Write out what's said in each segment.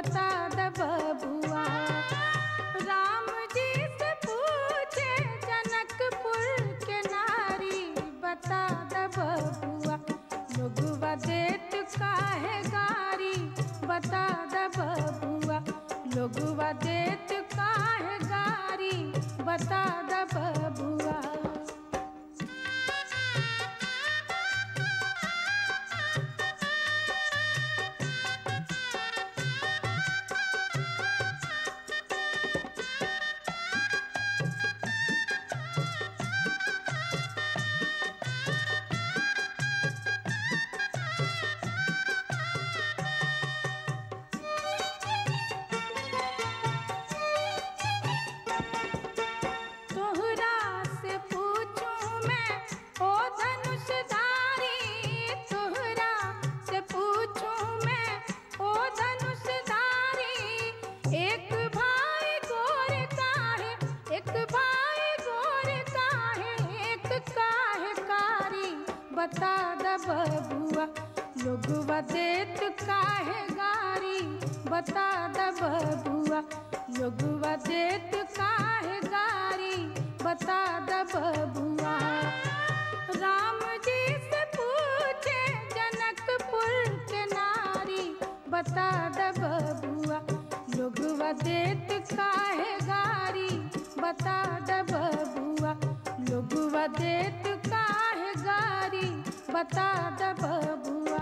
बता द बबुआ राम जी से पूछे जनकपुर के नारी बता द बबुआ लोगवा देत काहे गारी बता द बबुआ लोगवा देत काहे गारी बता द बबुआ तोहरा से पूछूं मैं ओ धनुषधारी तोहरा से पूछूं मैं ओ धनुषधारी एक भाई गोर काहे एक भाई गोर काहे एक काहे कारी बता द बबुआ लोगवा देत काहे गारी बता द बबुआ लोगवा देत काहे गारी बता द बबुआ राम जी से पूछे जनकपुर के नारी बता द बबुआ लोगवा देत काहे गारी बता द बबुआ लोगवा देत काहे गारी बता द बबुआ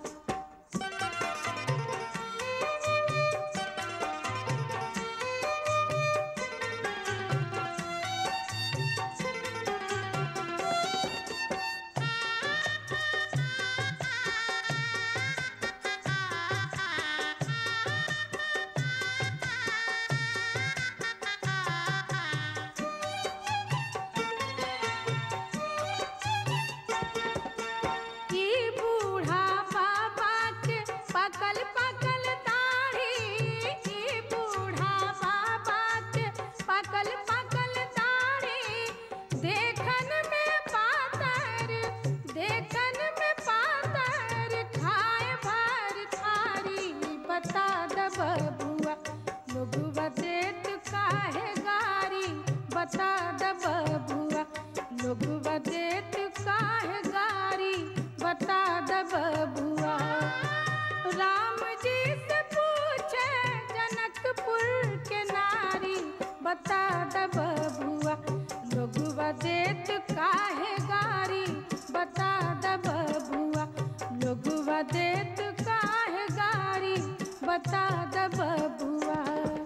ई बूढ़ा बाबा के पकल पकल दाढ़ी ई बूढ़ा बाबा के पकल पकल दाढ़ी देखन में पातर देखन में पातर खाए भर थारी बता द बबुआ लोगवा देत काहे गारी बता द बबुआ लोगवा देत काहे गारी बता द बबुआ राम जी से पूछे जनकपुर के नारी बता द बबुआ लोगवा देत काहे गारी बता द बबुआ लोगवा देत काहे गारी बता द बबुआ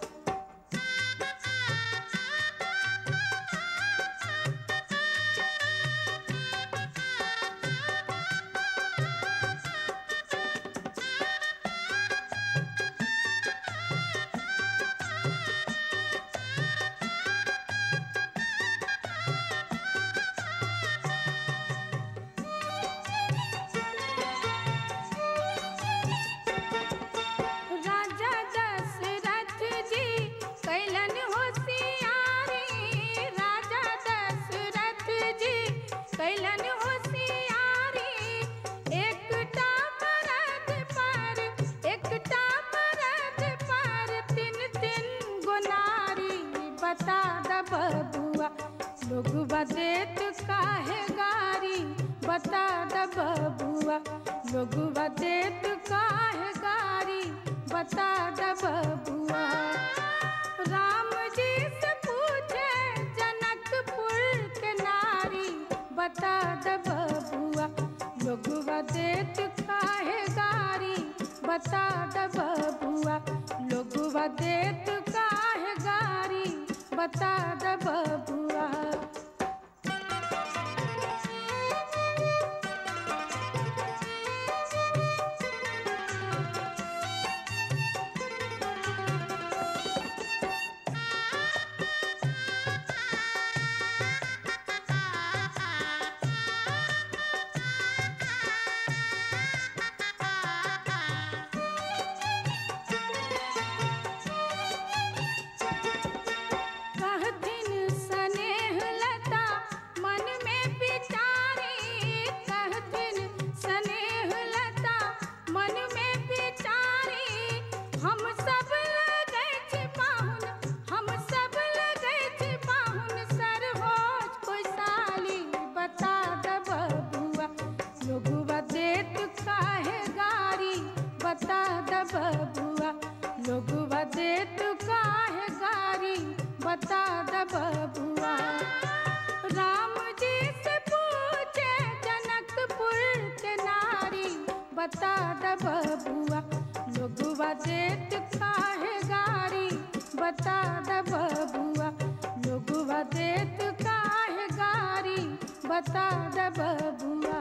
राजा दशरथ जी कैलन होशियारी राजा दशरथ जी कैलन होशियारी एकटा मरद पर एकटा मरद पर तीन तीन गुनारी बता द बबुआ लोगवा देत काहे गारी बता द बबुआ लोगवा देत काहे गारी बता द बबुआ राम जी से पूछे जनकपुर के नारी बता द बबुआ लोगवा देत काहे गारी बता द बबुआ लोगवा देत काहे गारी बता द बबुआ कहथिन सन बता द बबुआ लोगवा देत काहे गारी बता द बबुआ लोगवा देत काहे गारी बता द बबुआ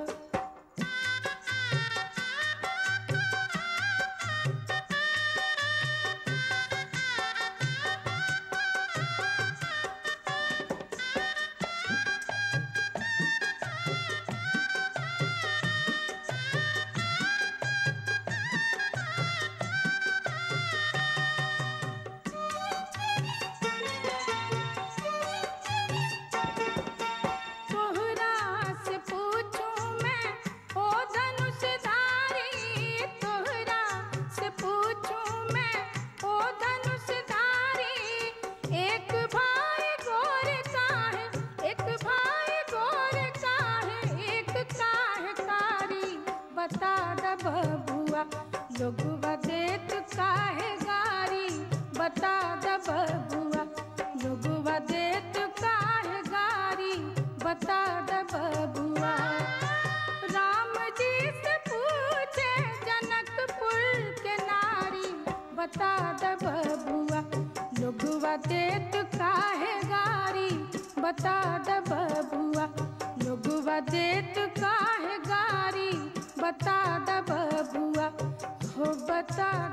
तोहरा से पूछूं मैं ओ धनुषधारी तोहरा से पूछूं मैं ओ धनुषधारी एक भाई गोर का है एक भाई गोर का है एक काहे कारी बता द बबुआ लोगवा देत काहे गारी बता द बबुआ लोगवा देत काहे गारी बता द बबुआ राम जी से पूछे जनकपुर के नारी बता द बबुआ लोगवा देत काहे गारी बता द बबुआ लोगवा देत काहे गारी बता द बबुआ हो बता